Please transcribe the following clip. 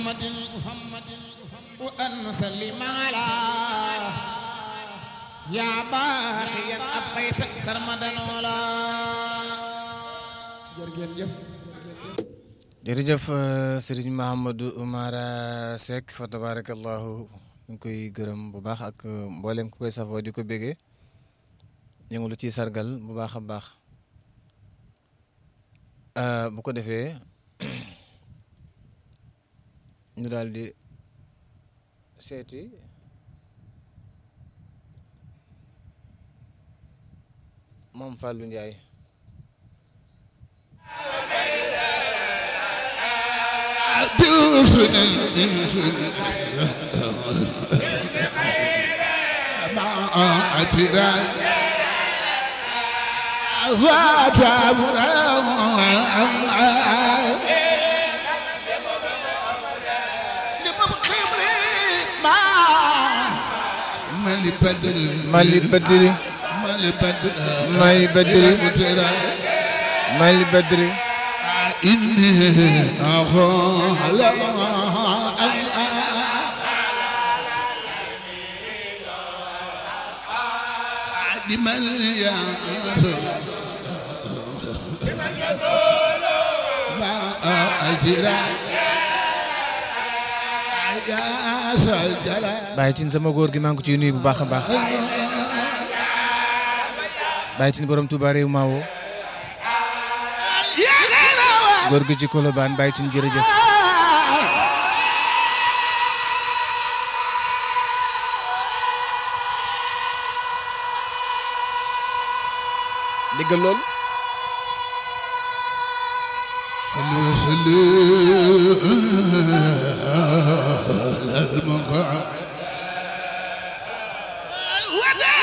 محمد وأن نسلم على يا باقيا أبقيت سرمدا ولا jërëjëf jërëjëf Serigne Mahamadou Oumara Seck fa tabarakallahu ñu ngi koy gërëm bu baax ak mboolem ku koy safoo di ko bégee ñu ngi lu ciy sargal bu baax a baax bu ko defee ñu daal di seeti moom Fallou Ndiaye مالي بدر Mali Badri مالي بدر Mali Badri Mali Badri إني أخاف لا لمن يعرف ما أجرى يا سجلا Baye Tine sama góor gi maa ngi ko ciy nuyu bu baax a baax Baye Tine borom Touba réew maa woo يا غير góor gi ci Colobane Baye Tine jërëjëf déggal loolu صلوا وسلموا على المقام وداع